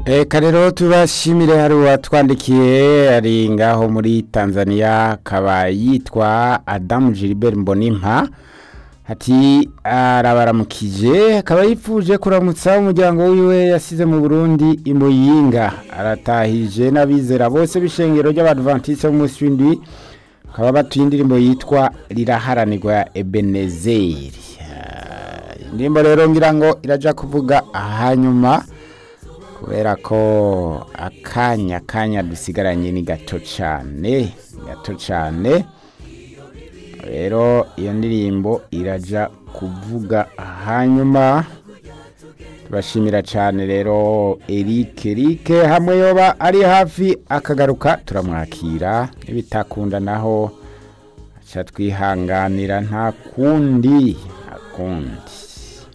Eka rero tubashimire hari uwatwandikiye ari ngaho muri Tanzania akaba yitwa Adamu Gilbert Mbonimpa ati arabaramukije akaba yipfuje kuramutsa umuryango wiwe yasize mu Burundi imuyinga aratahije n'abizera bose b'ishengero ry'abadventiste b'umunsi w'indwi bakaba batuye indirimbo yitwa riraharanirwa ya Ebenezeri Ah, indirimbo rero ngira ngo iraja kuvuga hanyuma kubera ko akanya kanya dusigaranye ni gato cyane gato cyane rero iyo ndirimbo iraja kuvuga hanyuma turashimira cyane rero Eric Eric hamwe yoba ari hafi akagaruka turamwakira nibitakunda naho aca twihanganira nta kundi nta kundi